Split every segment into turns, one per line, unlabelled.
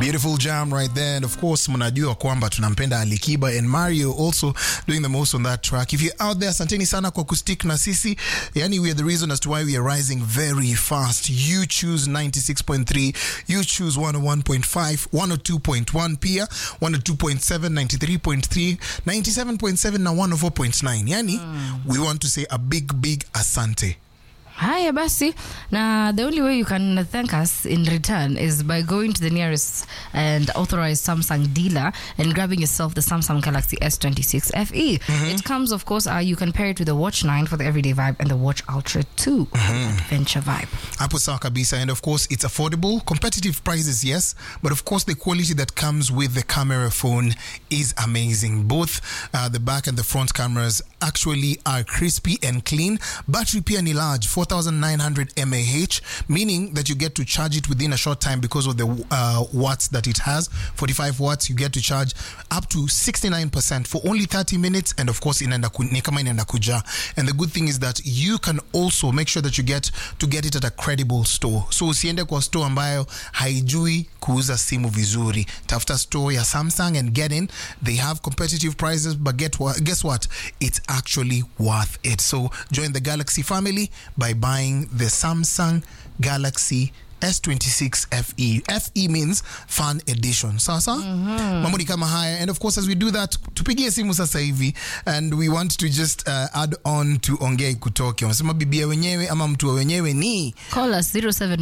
Beautiful jam right there. And of course, mnajua kwamba tunampenda Alikiba and Mario also doing the most on that track. If you're out there, asanteni sana kwa kustick na sisi. Yani, we are the reason as to why we are rising very fast. You choose 96.3, you choose 101.5, 102.1 pia, 102.7, 93.3, 97.7 na 104.9. Yani, we want to say a big, big asante.
haya basi na the only way you can thank us in return is by going to the nearest and authorized samsung dealer and grabbing yourself the samsung galaxy s26 fe it comes of course uh, you can pair it with the watch 9 for the everyday vibe and the watch ultra 2 for the adventure vibe
hapo sawa kabisa and of course it's affordable competitive prices yes but of course the quality that comes with the camera phone is amazing both uh, the back and the front cameras actually are crispy and clean battery pia ni large 4900 mAh meaning that you get to charge it within a short time because of the uh, watts that it has 45 watts you get to charge up to 69% for only 30 minutes and of course inaenda ku- ni kama inaenda kuja and the good thing is that you can also make sure that you get to get it at a credible store so usiende kwa store ambayo haijui kuuza simu vizuri tafuta store ya samsung and get in they have competitive prices but get what, guess what it's actually worth it so join the galaxy family by buying the samsung galaxy S26 FE. FE means fun edition. Sasa mambo ni kama haya and of course as we do that tupigie simu sasa hivi and we want to just uh, add on to ongea kutoke. Wanasema bibia wenyewe ama mtu wa wenyewe ni
call us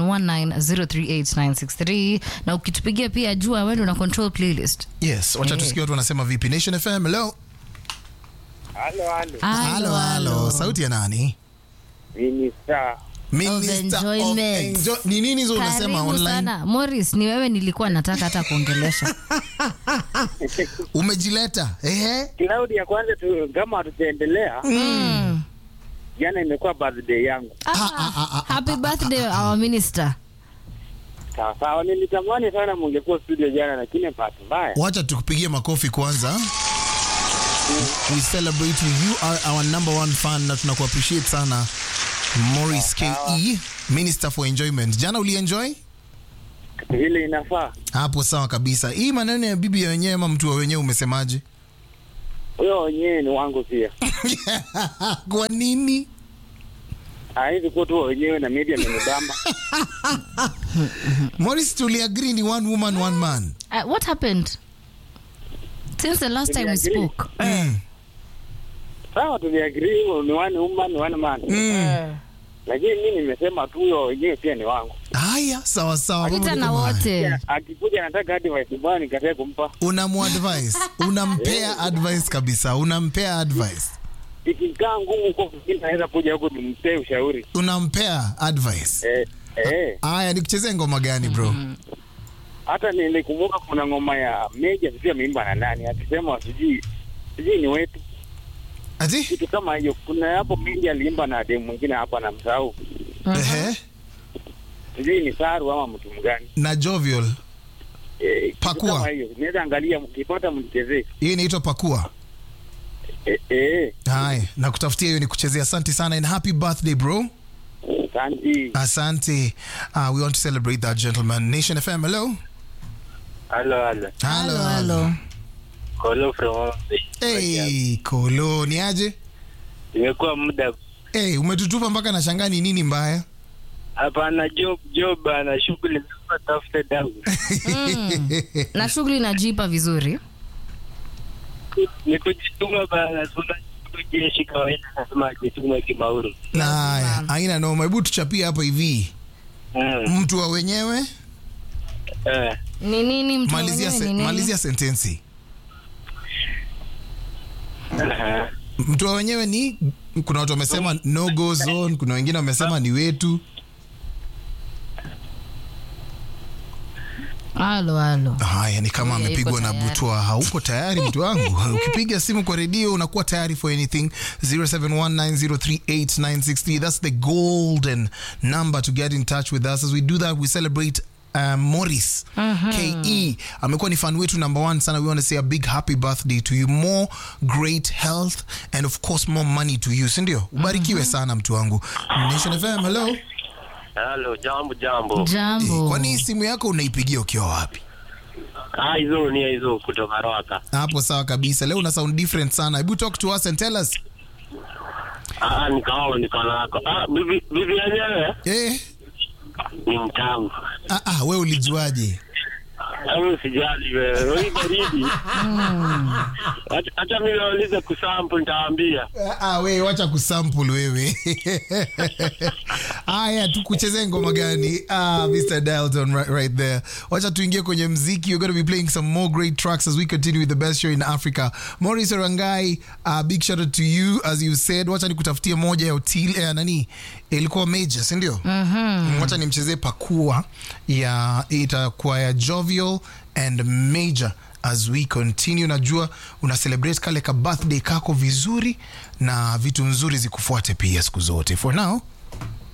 0719038963 na ukitupigia pia jua wendo na control playlist
yes. Wacha tusikie watu wanasema vipi. Nation FM, hello.
Halo, halo.
Halo, halo. Sauti ya nani?
Minister.
Minister of
enjoyment.
enjoy- Ni nini hizo unasema
karibu
online?
sana morris ni wewe nilikuwa nataka hata kuongelesha
Umejileta. Ehe.
Cloud ya kwanza tu, kama hatujaendelea
mm.
jana imekuwa birthday yangu.
ah, happy birthday our minister
Sawa sawa, nilitamani sana mungekuwa studio jana, lakini bahati mbaya
wacha tukupigie makofi kwanza we celebrate you you are our number one fan na tunakuappreciate sana morris ke minister for enjoyment jana ulienjoy
vile inafaa.
hapo sawa kabisa hii maneno ya bibi ya wenyewe ama mtu wa wenyewe umesemaje
Huyo wenyewe ni wangu pia.
kwa nini
Haizi kuwa tu wa wenyewe na media amenibamba.
morris tuliagree ni one woman one man
uh, what happened since the last time we
Tuliagree.
spoke
Sawa, tuliagree ni one woman one man,
mm.
lakini mimi nimesema tu huyo wenyewe pia ni wangu.
haya sawa sawa mambo
pita
ni
na
kama haya.
wote
Akikuja anataka advice bwana, nikatae kumpa.
unamuadvise unampea advice kabisa unampea advice
Ikikaa ngumu kwa kwingine, naweza kuja huko nimpee ushauri.
unampea advice
Eh, eh.
haya nikuchezee ngoma gani bro
hata nilikumbuka kuna ngoma ya Meja sijui ameimba na nani, akisema sijui sijui ni wetu,
ati
kitu kama hiyo. Kuna hapo Meja aliimba na demu mwingine hapa na msahau,
Ehe.
sijui ni Saru ama mtu mgani
na jovial
eh, kitu
Pakua.
kama hiyo. Naweza angalia, mkipata mnichezee.
hii inaitwa pakua
Eh, eh,
haya na kutafutia hiyo ni kuchezea asante sana and happy birthday bro
asante.
asante uh, we want to celebrate that gentleman nation fm hello
Halo, halo.
Halo, halo.
Kolo from Homabay.
hey kolo ni aje
Imekuwa muda
hey umetutupa mpaka na shangani nini mbaya
hapana, job job ana shughuli za tafuta dawa.
Mm. na shughuli inajipa vizuri
Ni kujituma bana, tuna jeshi kawaida, nasema jituma kimauru.
na haya haina noma hebu tuchapie hapa hivi
Mm.
mtu wa wenyewe
Eh.
ni nini mtu wa
malizia,
wenyewe
se,
ni nini?
malizia sentensi
Aha.
mtu wa wenyewe ni kuna watu wamesema no go zone kuna wengine wamesema ni wetu
halo halo
haya ni kama
Yeah,
amepigwa
yuko
na
tayari.
butwa hauko tayari mtu wangu ukipiga simu kwa redio unakuwa tayari for anything 0719038963 that's the golden number to get in touch with us as we do that we celebrate Um, morris ke amekuwa ni fan wetu number one sana we want to say a big happy birthday to you more great health and of course more money to you sindio ubarikiwe sana mtu wangu nation fm hello
Halo, jambo jambo.
Eh,
jambo
kwani simu yako unaipigia ukiwa wapi
Ah, hizo ni hizo kutoka Roaka.
hapo sawa kabisa leo una sound different sana hebu talk to us and tell us
Ah, nikao nikanako. Ah, bibi bibi yenyewe
eh
ni mtamu.
ah, ah, we ulijuaje
Au sijali wewe. Wewe baridi. Acha- Acha mimi naulize kusample nitawaambia.
Ah, ah, we wacha kusample wewe haya tukuchezee ngoma gani ah, mr dalton right, right there wacha tuingie kwenye mziki we're going to be playing some more great tracks as we continue with the best show in africa maurice orangai uh, big shout out to you as you said wacha nikutafutie moja ya util eh, nani ilikuwa major sindio mm-hmm. wacha nimchezee pakua ya itakuwa ya jovial and major as we continue najua una celebrate kale ka birthday kako vizuri na vitu nzuri zikufuate pia siku zote for now